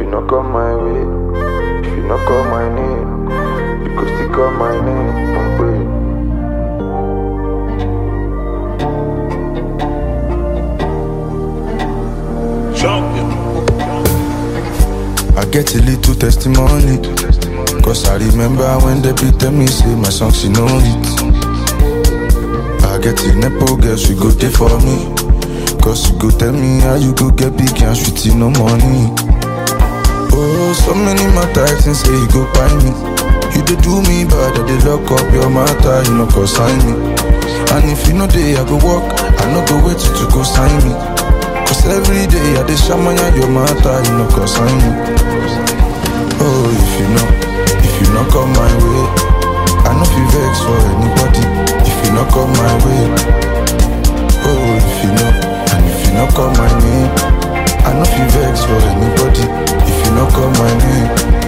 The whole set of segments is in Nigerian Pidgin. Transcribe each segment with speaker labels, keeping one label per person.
Speaker 1: not come my way, if you not call my name, you go still call my name. Don't pray.
Speaker 2: I get a little testimony. Cause I remember when they be tell me say my song she know it. I get a nepo girl, she go there for me. Cause she go tell me how you go get big and sweet no money. Oh, so many matter I think say you go buy me. You dey do me bad, I dey lock up your matter, you know cause sign me. And if you know day I go walk, I no go wait till you go sign me. Cause every day I dey shamanya your matter, you know cause sign me. Oh, if you know, if you not come my way, I no feel vex for anybody. If you not come my way, oh, if you know, and if you not call my name, I no feel vex for anybody. If you not call my name.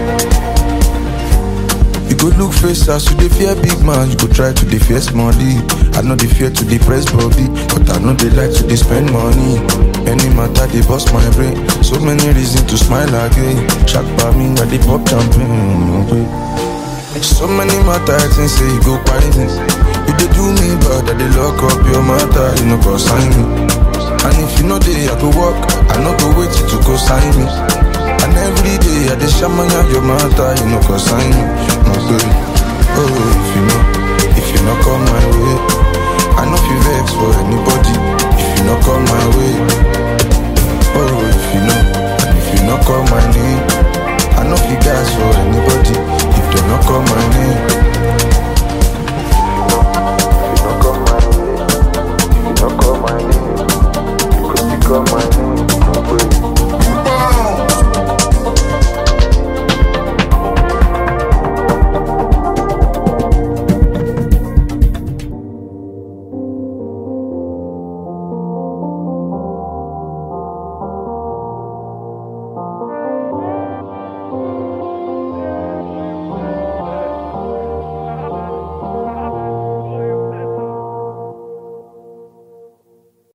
Speaker 2: You go look face as you dey fear big man, you go try to dey fear money. I know they fear to dey press body, but I know they like to dey spend money. Any matter they bust my brain, so many reasons to smile again. Shark by me, I dey pop champagne. okay. So many matter I think say you go find me. You dey do me bad, I dey lock up your matter, you know cause sign